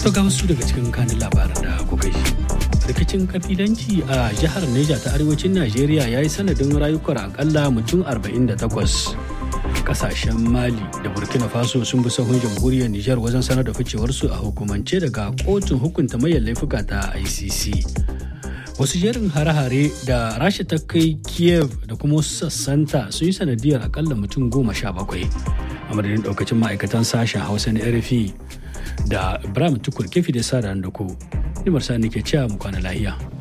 To ga wasu daga cikin kanin labaran da kuka ji. Rikicin kabilanci a jihar Neja ta arewacin Najeriya ya yi sanadin rayukan akalla mutum 48. Kasashen Mali da Burkina Faso sun bi sahun jamhuriyar Nijar wajen sanar da ficewarsu a hukumance daga kotun hukunta mayan laifuka ta ICC. Wasu jerin hare-hare da Rasha ta kai Kiev da kuma wasu sassanta sun yi sanadiyar akalla mutum goma sha bakwai. A madadin daukacin ma'aikatan sashen Hausa na RFI da Ibrahim Tukur kefi da sa da ku. Nimar sa ke cewa mu kwana lahiya.